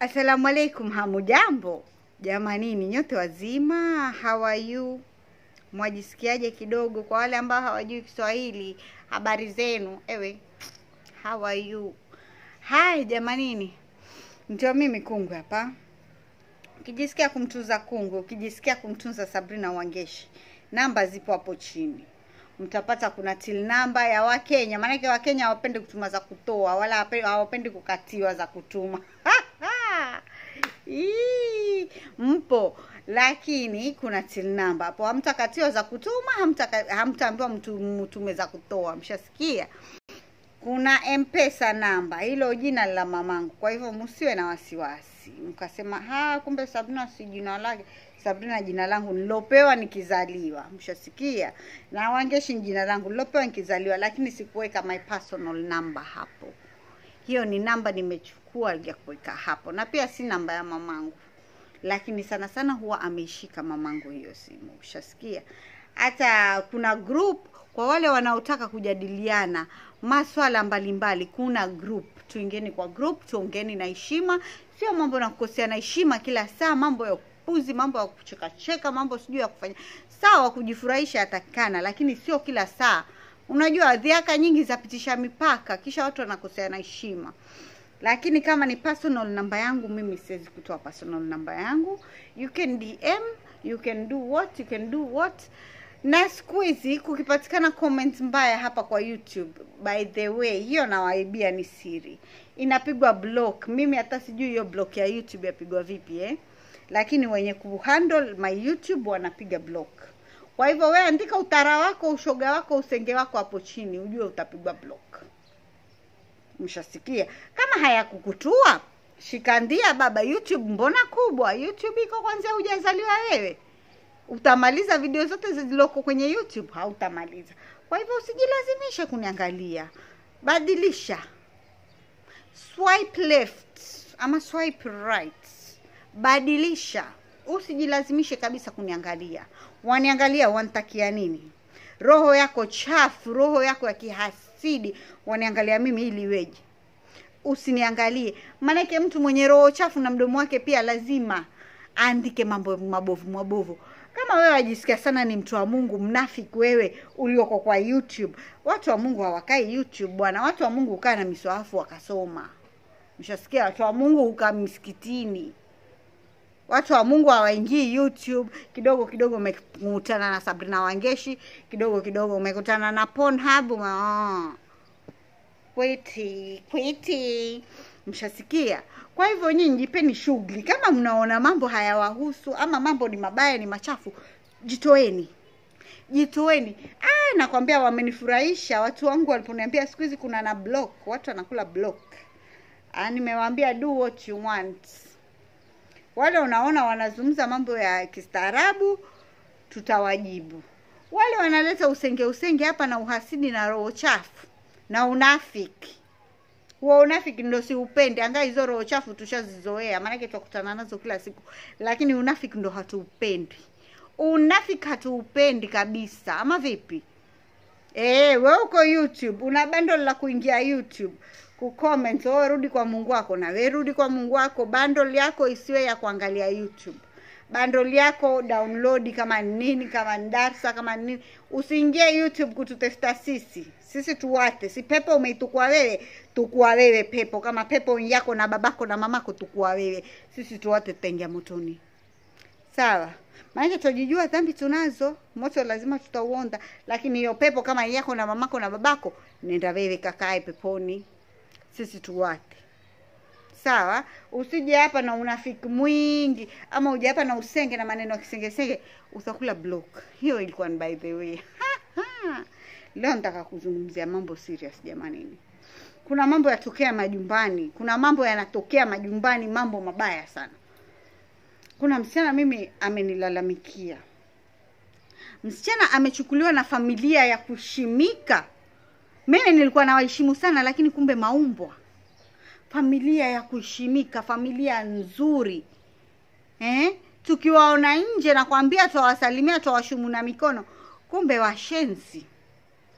Asalamu alaikum, hamujambo jamanini, nyote wazima? How are you? Mwajisikiaje kidogo? Kwa wale ambao hawajui Kiswahili, habari zenu? Ewe, how are you? Hai jamanini, ndio mimi Kungwi hapa. Ukijisikia kumtunza Kungwi, ukijisikia kumtunza Sabrina Wangeshi, namba zipo hapo chini mtapata kuna till namba ya Wakenya, maanake Wakenya hawapendi kutuma za kutoa wala hawape- hawapendi kukatiwa za kutuma Ii, mpo lakini kuna till namba hapo, hamtakatiwa za kutuma, hamtaka- hamtaambiwa mtu mtume za kutoa. Mshasikia? kuna mpesa namba, hilo jina la mamangu. Kwa hivyo msiwe na wasiwasi mkasema ha, kumbe Sabrina si jina lake. Sabrina jina langu nilopewa nikizaliwa, mshasikia. Na Wangeshi ni jina langu nilopewa nikizaliwa, lakini sikuweka my personal number hapo. Hiyo ni namba nimechukua ya kuweka hapo, na pia si namba ya mamangu, lakini sana sana huwa ameishika mamangu hiyo simu. Ushasikia? Hata kuna group kwa wale wanaotaka kujadiliana maswala mbalimbali, kuna group. Tuingeni kwa group, tuongeni na heshima, sio mambo na kukosea na heshima kila saa, mambo ya upuzi, mambo ya kuchekacheka, mambo sijui ya kufanya. Sawa, kujifurahisha yatakikana, lakini sio kila saa. Unajua dhiaka nyingi zapitisha mipaka, kisha watu wanakosea na heshima lakini kama ni personal namba yangu mimi siwezi kutoa personal namba yangu you can dm you can do what you can do what na siku hizi kukipatikana comment mbaya hapa kwa youtube by the way hiyo nawaibia ni siri inapigwa block mimi hata sijui hiyo block ya youtube yapigwa vipi eh lakini wenye kuhandle my youtube wanapiga block kwa hivyo wewe andika utara wako ushoga wako usenge wako hapo chini ujue utapigwa block mshasikia kama hayakukutua shikandia baba youtube mbona kubwa youtube iko kwanzia hujazaliwa wewe utamaliza video zote zilizoko kwenye youtube hautamaliza kwa hivyo usijilazimishe kuniangalia badilisha swipe left ama swipe right badilisha usijilazimishe kabisa kuniangalia waniangalia wantakia nini roho yako chafu roho yako ya kihasidi waniangalia mimi ili iweje usiniangalie maanake mtu mwenye roho chafu na mdomo wake pia lazima aandike mambo mabovu mabovu kama wewe wajisikia sana ni mtu wa mungu mnafiki wewe ulioko kwa youtube watu wa mungu hawakai youtube bwana watu wa mungu hukaa na miswahafu wakasoma mshasikia watu wa mungu hukaa misikitini watu wa mungu hawaingii youtube kidogo kidogo umekutana na sabrina wangeshi kidogo kidogo umekutana na pornhub ume- ah. kwiti kwiti mshasikia kwa hivyo nyinyi jipeni shughuli kama mnaona mambo hayawahusu ama mambo ni mabaya ni machafu jitoeni jitoeni ah, nakwambia wamenifurahisha watu wangu waliponiambia siku hizi kuna na block watu wanakula block ah, nimewaambia do what you want wale unaona wanazungumza mambo ya kistaarabu tutawajibu wale wanaleta usenge usenge hapa na uhasidi na roho chafu na unafiki huo unafiki ndo siupendi angaa hizo roho chafu tushazizoea maanake twakutana nazo kila siku lakini unafiki ndo hatuupendi unafiki hatuupendi kabisa ama vipi Eh, we uko youtube una bando la kuingia youtube kucomment oh, rudi kwa mungu wako na we rudi kwa mungu wako bundle yako isiwe ya kuangalia youtube bundle yako download kama ni nini kama ni darsa kama ni nini usiingie youtube kututesta sisi sisi tuwate si pepo umeitukua wewe tukua wewe pepo kama pepo yako na babako na mamako tukua wewe sisi tuwate tutaingia motoni sawa maanake twajijua dhambi tunazo moto lazima tutauonda lakini hiyo pepo kama yako na mamako na babako nenda wewe kakae peponi sisi tuwate sawa usije hapa na unafiki mwingi ama uje hapa na usenge na maneno ya kisengesenge utakula block hiyo ilikuwa ni by the way leo nataka kuzungumzia mambo serious jamanini kuna mambo yatokea majumbani kuna mambo yanatokea majumbani mambo mabaya sana kuna msichana mimi amenilalamikia msichana amechukuliwa na familia ya kushimika mimi nilikuwa nawaheshimu sana lakini kumbe maumbwa familia ya kuheshimika familia nzuri eh? tukiwaona nje nakwambia twawasalimia twawashumu na mikono kumbe washenzi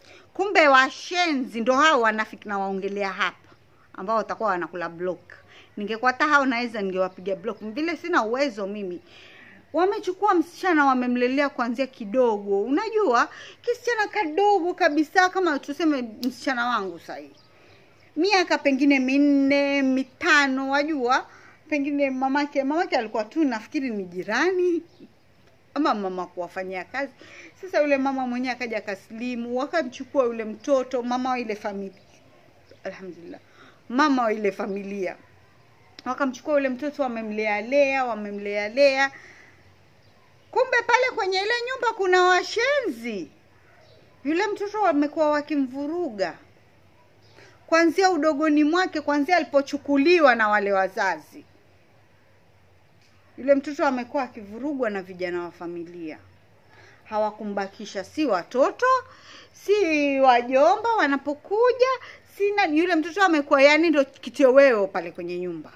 kumbe washenzi ndo hao wanafiki na waongelea hapa ambao watakuwa wanakula block ningekuwa hata hao naweza ningewapiga block vile sina uwezo mimi wamechukua msichana wamemlelea kuanzia kidogo unajua kisichana kadogo kabisa kama tuseme msichana wangu sahii miaka pengine minne mitano wajua pengine mamake mamake alikuwa tu nafikiri ni jirani ama mama kuwafanyia kazi sasa yule mama mwenyewe akaja akasilimu wakamchukua yule mtoto mama wa ile familia alhamdulillah mama wa ile familia wakamchukua yule mtoto wamemlealea wamemlealea kumbe pale kwenye ile nyumba kuna washenzi yule mtoto wamekuwa wakimvuruga kwanzia udogoni mwake kwanzia alipochukuliwa na wale wazazi yule mtoto amekuwa akivurugwa na vijana wa familia hawakumbakisha si watoto si wajomba wanapokuja sina yule mtoto amekuwa yani ndo kitoweo pale kwenye nyumba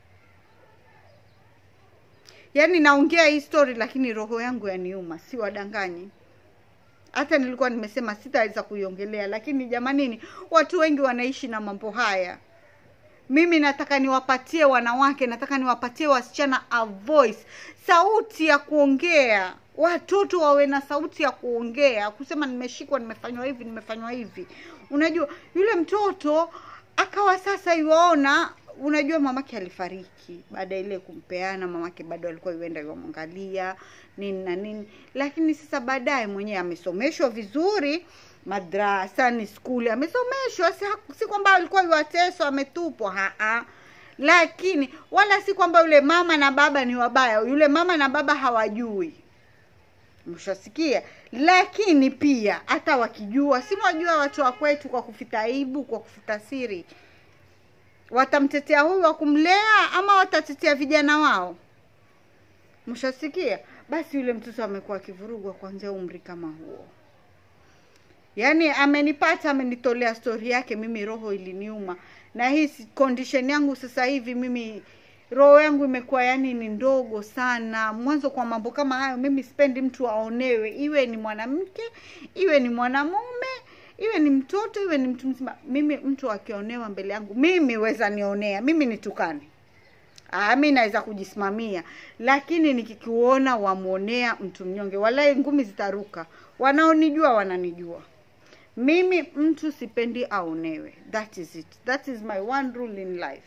yaani naongea hii story lakini roho yangu yaniuma si wadanganyi hata nilikuwa nimesema sitaweza kuiongelea lakini jamanini watu wengi wanaishi na mambo haya mimi nataka niwapatie wanawake nataka niwapatie wasichana a voice sauti ya kuongea watoto wawe na sauti ya kuongea kusema nimeshikwa nimefanywa hivi nimefanywa hivi unajua yule mtoto akawa sasa iwaona unajua mamake alifariki baada ya ile kumpeana mamake bado alikuwa yuenda yuamwangalia nini na nini lakini sasa baadaye mwenyewe amesomeshwa vizuri madrasa ni skuli amesomeshwa si, si kwamba alikuwa yuateswa ametupwa haa lakini wala si kwamba yule mama na baba ni wabaya yule mama na baba hawajui mshasikia lakini pia hata wakijua si mwajua watu wa kwetu kwa kufita aibu kwa kufuta siri watamtetea huyu wa kumlea ama watatetea vijana wao mshasikia basi yule mtoto amekuwa akivurugwa kuanzia umri kama huo yaani amenipata amenitolea stori yake mimi roho iliniuma na hii condition yangu sasa hivi mimi roho yangu imekuwa yani ni ndogo sana mwanzo kwa mambo kama hayo mimi sipendi mtu aonewe iwe ni mwanamke iwe ni mwanamume iwe ni mtoto iwe ni mtu mzima mimi mtu akionewa mbele yangu mimi weza nionea mimi nitukane Ah, mi naweza kujisimamia lakini nikikuona wamwonea mtu mnyonge walai ngumi zitaruka wanaonijua wananijua mimi mtu sipendi aonewe that is it that is my one rule in life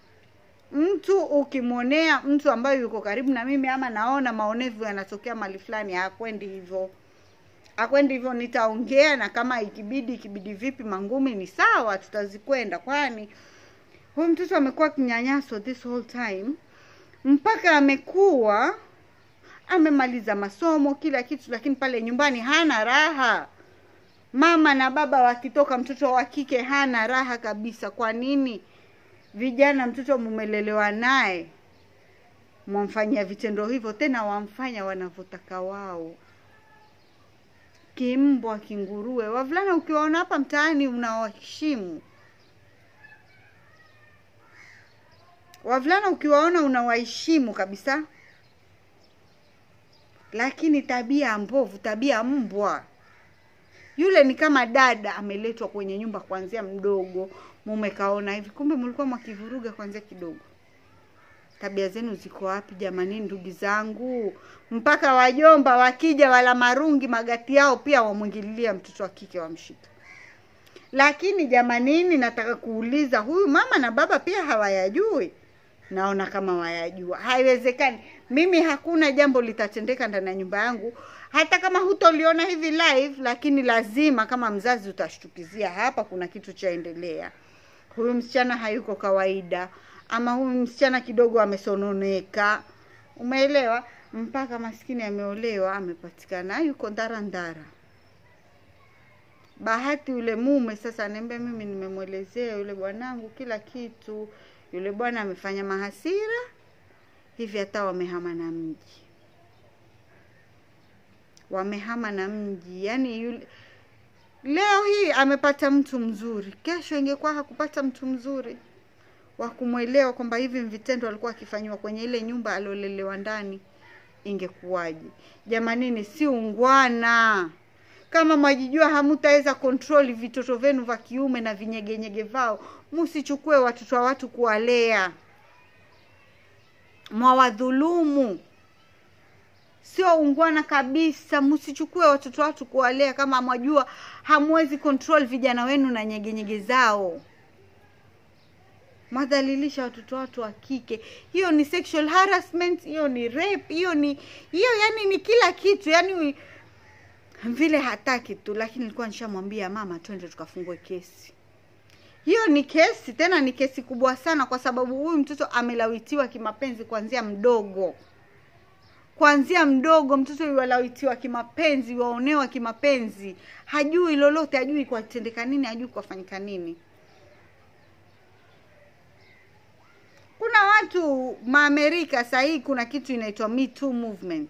mtu ukimwonea mtu ambaye yuko karibu na mimi ama naona maonevu yanatokea mali fulani hakwendi hivyo akwendi hivyo nitaongea na kama ikibidi ikibidi vipi mangumi ni sawa tutazikwenda kwani huyu mtoto amekuwa kinyanyaswa this whole time mpaka amekuwa amemaliza masomo kila kitu lakini pale nyumbani hana raha mama na baba wakitoka mtoto wa kike hana raha kabisa kwa nini vijana mtoto mumelelewa naye mwamfanyia vitendo hivyo tena wamfanya wanavyotaka wao kimbwa kinguruwe wavulana ukiwaona hapa mtaani unawaheshimu wavulana ukiwaona unawaheshimu kabisa lakini tabia mbovu tabia mbwa yule ni kama dada ameletwa kwenye nyumba kuanzia mdogo mume kaona hivi kumbe mlikuwa mwakivuruga kuanzia kidogo tabia zenu ziko wapi jamani ndugu zangu mpaka wajomba wakija wala marungi magati yao pia wamwingililia mtoto wa kike wamshika lakini jamanini nataka kuuliza huyu mama na baba pia hawayajui naona kama wayajua haiwezekani mimi hakuna jambo litatendeka ndani ya nyumba yangu hata kama hutoliona hivi live lakini lazima kama mzazi utashtukizia hapa kuna kitu chaendelea huyu msichana hayuko kawaida ama huyu msichana kidogo amesononeka umeelewa mpaka maskini ameolewa amepatikana yuko ndara ndara bahati yule mume sasa anaambia mimi nimemwelezea yule bwanangu kila kitu yule bwana amefanya mahasira hivi hata wamehama na mji wamehama na mji yani yule leo hii amepata mtu mzuri kesho ingekuwa hakupata mtu mzuri wa kumwelewa kwamba hivi vitendo alikuwa akifanyiwa kwenye ile nyumba aliolelewa ndani ingekuwaje jamanini si ungwana kama mwajijua hamutaweza kontroli vitoto vyenu vya kiume na vinyegenyege vao msichukue watoto wa watu kuwalea mwawadhulumu sio ungwana kabisa msichukue watoto watu kuwalea kama mwajua hamwezi control vijana wenu na nyegenyege zao mwadhalilisha watoto watu wa kike hiyo ni sexual harassment hiyo ni rape hiyo ni hiyo yani ni kila kitu yani vile hataki tu lakini nilikuwa nishamwambia mama twende tukafungue kesi hiyo ni kesi tena ni kesi kubwa sana kwa sababu huyu mtoto amelawitiwa kimapenzi kuanzia mdogo kuanzia mdogo mtoto yuwalawitiwa kimapenzi waonewa kimapenzi hajui lolote hajui kwatendeka nini hajui kwafanyika nini kuna watu maamerika sahii kuna kitu inaitwa me too movement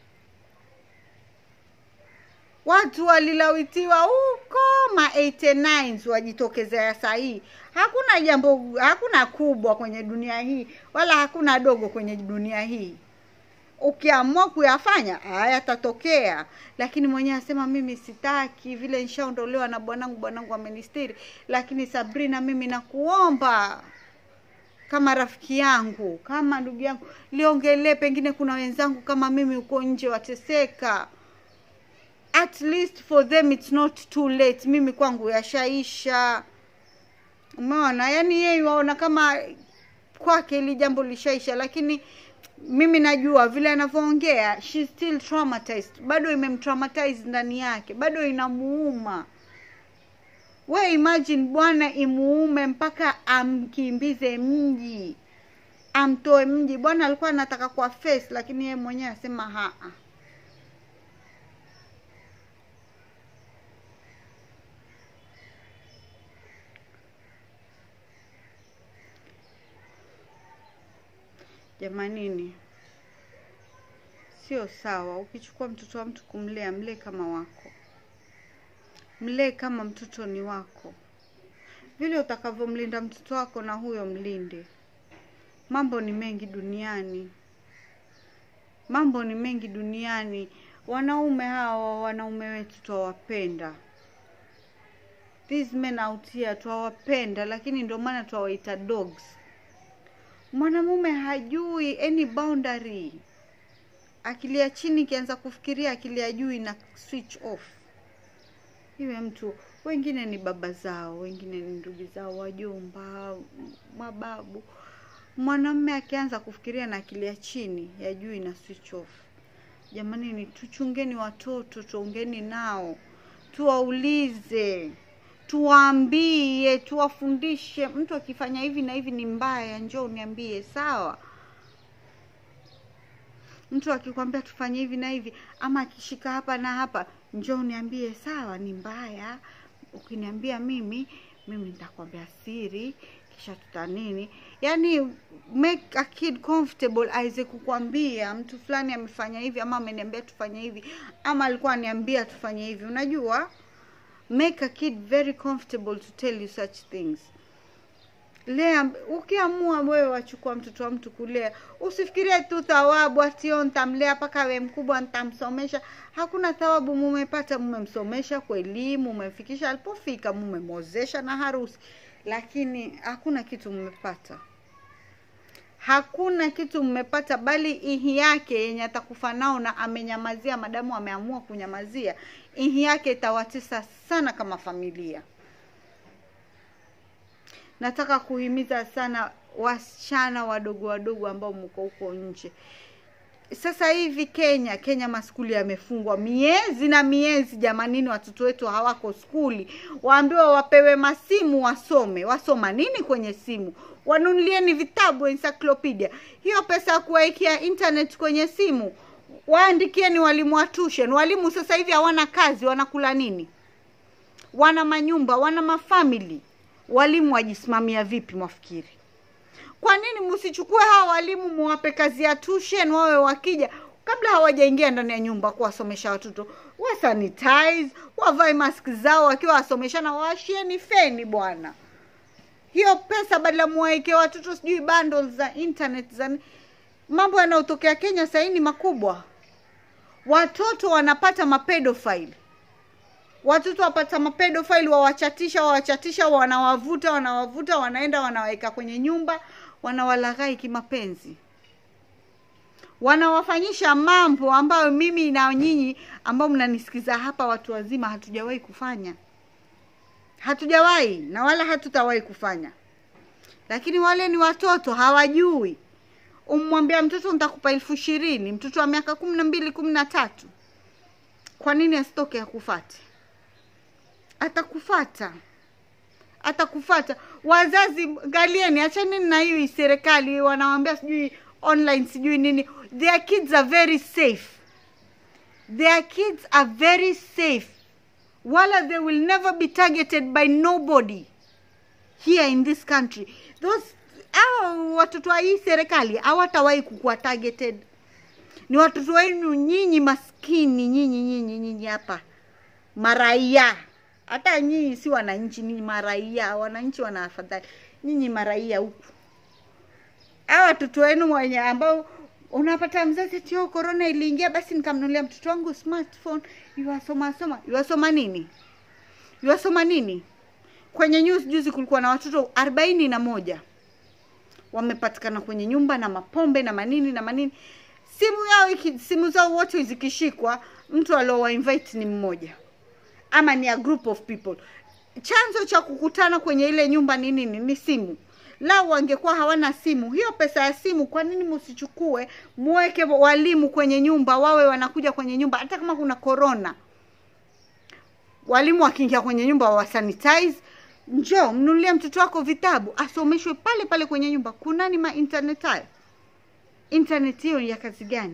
watu walilawitiwa huko ma 89 wajitokezea sahii hakuna jambo hakuna kubwa kwenye dunia hii wala hakuna dogo kwenye dunia hii ukiamua kuyafanya hayatatokea lakini mwenyewe asema mimi sitaki vile nishaondolewa na bwanangu bwanangu amenistiri lakini sabrina mimi nakuomba kama rafiki yangu kama ndugu yangu liongelee pengine kuna wenzangu kama mimi uko nje wateseka at least for them it's not too late mimi kwangu yashaisha umeona yaani yeye waona kama kwake ili jambo lishaisha lakini mimi najua vile anavyoongea she still traumatized bado imemtraumatize ndani yake bado inamuuma we imagine bwana imuume mpaka amkimbize mji amtoe mji bwana alikuwa anataka kwa face lakini yeye mwenyewe asema haa jamanini sio sawa ukichukua mtoto wa mtu kumlea mlee kama wako mlee kama mtoto ni wako vile utakavyomlinda mtoto wako na huyo mlinde mambo ni mengi duniani mambo ni mengi duniani wanaume hawa wanaume wetu twawapenda these men out here twawapenda lakini ndio maana twawaita dogs mwanamume hajui any boundary akilia chini ikianza kufikiria akilia juu ina switch off iwe mtu wengine ni baba zao wengine ni ndugu zao wajomba mababu mwanamume akianza kufikiria na akilia chini ya juu ina switch off jamani ni tuchungeni watoto tuongeni nao tuwaulize tuwaambie tuwafundishe mtu akifanya hivi na hivi ni mbaya njoo uniambie sawa mtu akikwambia tufanye hivi na hivi ama akishika hapa na hapa njoo uniambie sawa ni mbaya ukiniambia mimi mimi nitakwambia siri kisha tuta nini yani make a kid comfortable aweze kukwambia mtu fulani amefanya hivi ama ameniambia tufanye hivi ama alikuwa aniambia tufanye hivi unajua make a kid very comfortable to tell you such things lea ukiamua wewe wachukua mtoto wa mtu kulea usifikirie tu thawabu atio ntamlea mpaka we mkubwa ntamsomesha hakuna thawabu mumepata mumemsomesha kwa elimu mumemfikisha alipofika mumemwozesha na harusi lakini hakuna kitu mmepata hakuna kitu mmepata bali ihi yake yenye atakufa nao na amenyamazia madamu ameamua kunyamazia ihi yake itawatesa sana kama familia nataka kuhimiza sana wasichana wadogo wadogo ambao mko huko nje sasa hivi kenya kenya maskuli yamefungwa miezi na miezi jamanini watoto wetu hawako skuli waambiwa wapewe masimu wasome wasoma nini kwenye simu wanunulieni vitabu encyclopedia hiyo pesa ya kuwaikia internet kwenye simu waandikieni walimu wa tuition walimu sasa hivi hawana kazi wanakula nini wana manyumba wana mafamili walimu wajisimamia vipi mwafikiri kwa nini msichukue hawa walimu muwape kazi ya tuition wawe wakija kabla hawajaingia ndani ya nyumba kuwasomesha watoto wasanitize wavae mask zao wakiwa wasomeshana waashieni feni bwana hiyo pesa badala muwaekee watoto sijui bundles za internet za mambo yanayotokea kenya sahii ni makubwa watoto wanapata mapedofile watoto wapata mapedofile wawachatisha wawachatisha wanawavuta wanawavuta wanaenda wanawaweka kwenye nyumba wanawalaghai kimapenzi wanawafanyisha mambo ambayo mimi na nyinyi ambao mnanisikiza hapa watu wazima hatujawahi kufanya hatujawahi na wala hatutawahi kufanya lakini wale ni watoto hawajui umwambia mtoto nitakupa elfu ishirini mtoto wa miaka kumi na mbili kumi na tatu kwa nini asitoke akufate atakufata atakufata wazazi ngalieni achaneni na hii serikali wanawambia sijui online sijui nini their kids are very safe their kids are very safe wala they will never be targeted by nobody here in this country those hao watoto wa hii serikali hawatawahi kukuwa targeted ni watoto wenu nyinyi maskini nyinyi nyinyi nyinyi hapa maraia hata nyinyi si wananchi nyinyi maraia wananchi wana afadhali nyinyi maraia huku hawa watoto wenu wenye ambao unapata mzazi tio corona iliingia basi nikamnunulia mtoto wangu smartphone yuwasoma soma yuwasoma nini yuwasoma nini kwenye news juzi kulikuwa na watoto arobaini na moja wamepatikana kwenye nyumba na mapombe na manini na manini simu yao iki, simu zao wote zikishikwa mtu aliowa invite ni mmoja ama ni a group of people chanzo cha kukutana kwenye ile nyumba ni nini ni simu lao wangekuwa hawana simu hiyo pesa ya simu kwa nini msichukue muweke walimu kwenye nyumba wawe wanakuja kwenye nyumba hata kama kuna corona walimu wakiingia kwenye nyumba wasanitize njoo mnunulie mtoto wako vitabu asomeshwe pale pale kwenye nyumba kunani ma internet hayo internet hiyo ya kazi gani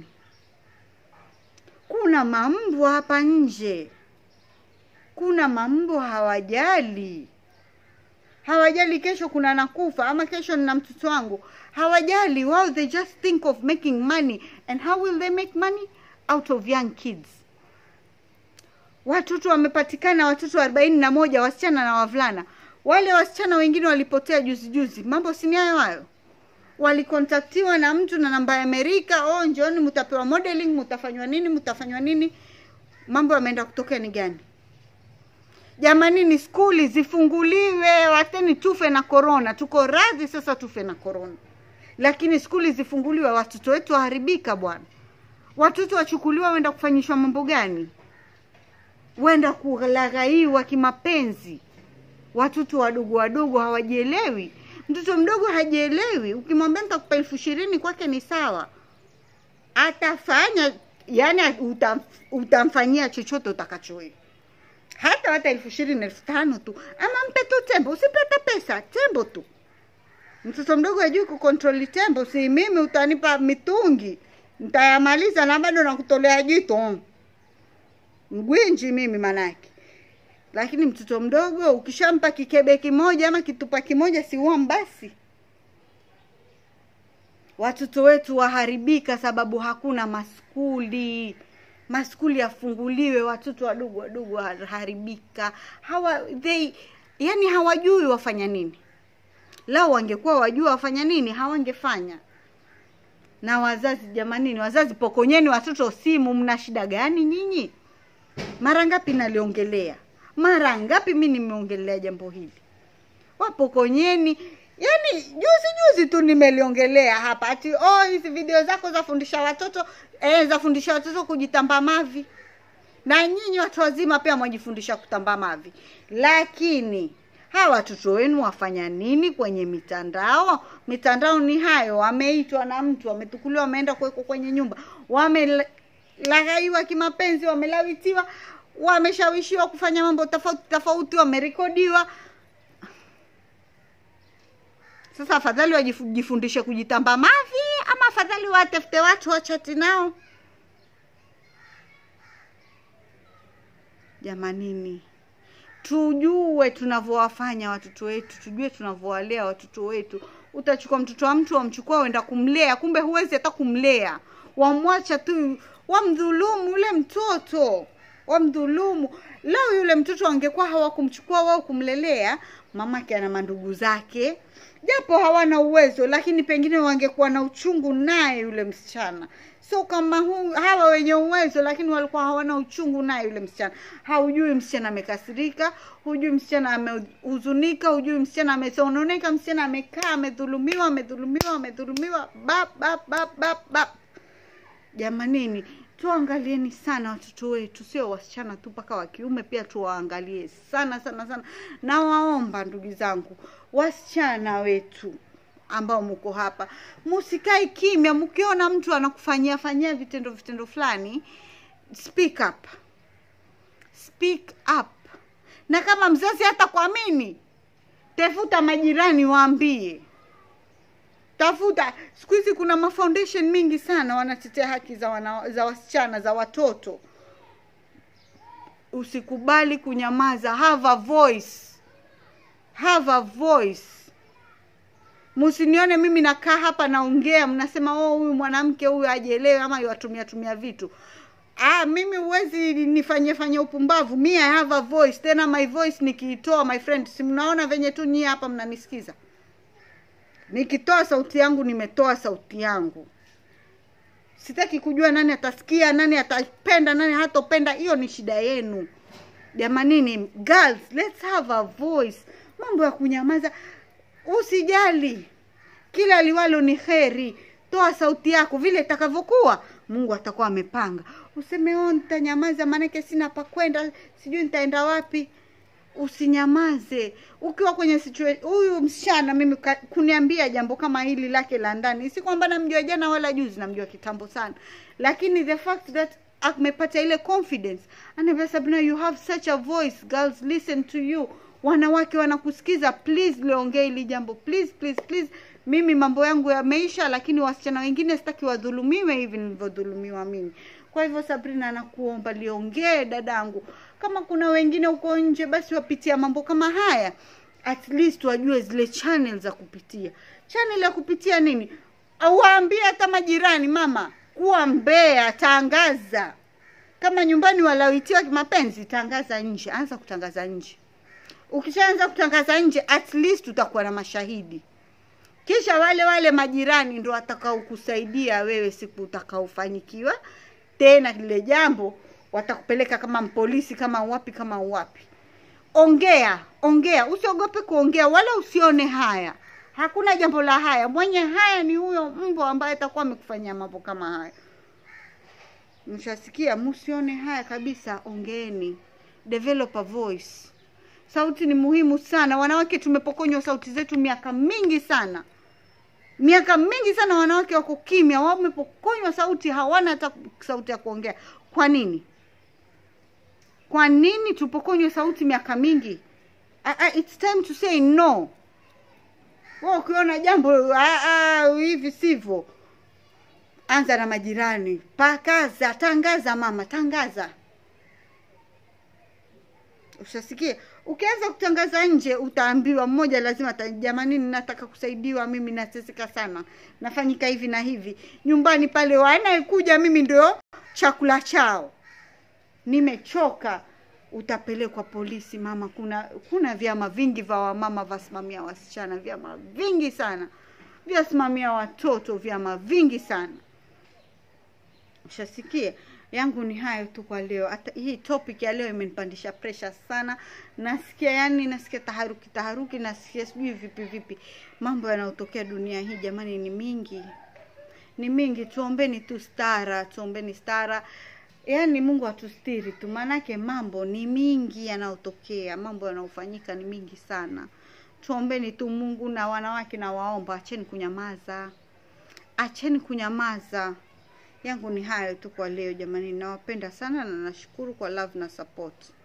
kuna mambwa hapa nje kuna mambwa hawajali hawajali kesho kuna nakufa ama kesho nina mtoto wangu hawajali wao they just think of making money and how will they make money out of young kids watoto wamepatikana watoto arobaini na moja wasichana na wavulana wale wasichana wengine walipotea juzi juzi mambo sini hayo hayo walikontaktiwa na mtu na namba ya amerika oh njoni mtapewa modeling mtafanywa nini mtafanywa nini mambo yameenda kutokea ni gani jamanini skuli zifunguliwe wateni tufe na korona tuko radhi sasa tufe na korona lakini skuli zifunguliwe watoto wetu waharibika bwana watoto wachukuliwa wenda kufanyishwa mambo gani wenda kulaghaiwa kimapenzi watoto wadogo wadogo hawajielewi mtoto mdogo hajielewi ukimwambia nitakupa elfu ishirini kwake ni sawa atafanya yani utam, utamfanyia chochote utakachowe hata hata elfu ishirini elfu tano tu ama mpe tu tembo usipe hata pesa tembo tu mtoto mdogo ajui kukontroli tembo si mimi utanipa mitungi ntayamaliza na bado nakutolea jito mgwinji mimi manake lakini mtoto mdogo ukishampa kikebe kimoja ama kitupa kimoja siuam basi watoto wetu waharibika sababu hakuna maskuli maskuli yafunguliwe watoto wadogo wadogo waharibika hawa they yani hawajui wafanya nini lao wangekuwa wajua wafanya nini hawangefanya na wazazi jamanini wazazi pokonyeni watoto simu mna shida gani nyinyi mara ngapi naliongelea mara ngapi mi nimeongelea jambo hili wapokonyeni yani juzi juzi tu nimeliongelea hapa ati oh hizi video zako zafundisha watoto eh, zafundisha watoto kujitamba mavi na nyinyi watu wazima pia mwajifundisha kutamba mavi lakini hawa watoto wenu wafanya nini kwenye mitandao mitandao ni hayo wameitwa na mtu wametukuliwa wameenda kuwekwa kwenye nyumba wamelaghaiwa kimapenzi wamelawitiwa wameshawishiwa kufanya mambo tofauti tofauti wamerekodiwa sasa afadhali wajifundishe kujitamba mavi ama afadhali watafute watu wachati nao jamanini tujue tunavyowafanya watoto wetu tujue tunavyowalea watoto wetu utachukua mtoto wa mtu wamchukua wenda kumlea kumbe huwezi hata kumlea wamwacha tu wamdhulumu yule mtoto wamdhulumu leo yule mtoto angekuwa hawakumchukua wao kumlelea mamake ana mandugu zake japo hawana uwezo lakini pengine wangekuwa na uchungu naye yule msichana so kama hu, hawa wenye uwezo lakini walikuwa hawana uchungu naye yule msichana haujui msichana amekasirika hujui msichana amehuzunika hujui msichana amesononeka msichana amekaa amedhulumiwa amedhulumiwa amedhulumiwa bap bap bap bap bap jamanini tuangalieni sana watoto wetu sio wasichana tu mpaka wa kiume pia tuwaangalie sana sana sana nawaomba ndugu zangu wasichana wetu ambao mko hapa musikae kimya mkiona mtu anakufanyia fanyia vitendo vitendo fulani speak up speak up na kama mzazi hata kuamini tafuta majirani waambie tafuta siku hizi kuna mafoundation mingi sana wanatetea haki za, wana, za wasichana za watoto usikubali kunyamaza have a voice have a voice msinione mimi nakaa hapa naongea mnasema oh huyu mwanamke huyu ajielewe ama yatumia tumia vitu ah mimi huwezi nifanye fanye upumbavu mi i have a voice tena my voice nikiitoa my friend si mnaona venye tu nyie hapa mnanisikiza nikitoa sauti yangu nimetoa sauti yangu sitaki kujua nani atasikia nani atapenda nani hatopenda hiyo ni shida yenu jamanini girls let's have a voice mambo ya kunyamaza usijali kila liwalo ni heri toa sauti yako vile itakavyokuwa mungu atakuwa amepanga useme o nitanyamaza maanake sina pa kwenda sijui nitaenda wapi usinyamaze ukiwa kwenye situa- huyu msichana mimi ka- kuniambia jambo kama hili lake la ndani si kwamba namjua jana wala juzi namjua kitambo sana lakini the fact that amepata ile confidence anaambia sabina you have such a voice girls listen to you wanawake wanakusikiza please liongee hili jambo please please please mimi mambo yangu yameisha lakini wasichana wengine sitaki wadhulumiwe hivi nilivyodhulumiwa mimi kwa hivyo sabrina nakuomba liongee dadangu kama kuna wengine huko nje basi wapitia mambo kama haya at least wajue zile channel za kupitia channel ya kupitia nini waambie hata majirani mama kuwa mbea tangaza kama nyumbani walawitiwa kimapenzi tangaza nje anza kutangaza nje ukishaanza kutangaza nje at least utakuwa na mashahidi kisha wale wale majirani ndo watakaokusaidia wewe siku utakaofanikiwa tena lile jambo watakupeleka kama polisi kama wapi kama wapi ongea ongea usiogope kuongea wala usione haya hakuna jambo la haya mwenye haya ni huyo mbwa ambaye atakuwa amekufanyia mambo kama haya mshasikia msione haya kabisa ongeeni develop a voice sauti ni muhimu sana wanawake tumepokonywa sauti zetu miaka mingi sana miaka mingi sana wanawake wako kimya wamepokonywa sauti hawana hata sauti ya kuongea kwa nini kwa nini tupokonywe sauti miaka mingi uh, uh, it's time to say no wa ukiona jambo uh, uh, hivi sivyo anza na majirani pakaza tangaza mama tangaza ushasikia ukianza kutangaza nje utaambiwa mmoja lazima ata- jamani nataka kusaidiwa mimi nateseka sana nafanyika hivi na hivi nyumbani pale wanayekuja mimi ndio chakula chao nimechoka utapelekwa polisi mama kuna kuna vyama vingi vya wamama vasimamia wasichana vyama vingi sana vyasimamia watoto vyama vingi sana ushasikia yangu ni hayo tu kwa leo hata hii topic ya leo imenipandisha pressure sana nasikia yani nasikia taharuki taharuki nasikia sijui vipi vipi mambo yanayotokea dunia hii jamani ni mingi ni mingi tuombeni tu stara tuombeni stara yaani mungu atustiri tu maanake mambo ni mingi yanayotokea mambo yanayofanyika ni mingi sana tuombeni tu mungu na wanawake na waomba acheni kunyamaza acheni kunyamaza yangu ni hayo tu kwa leo jamani nawapenda sana na nashukuru kwa love na support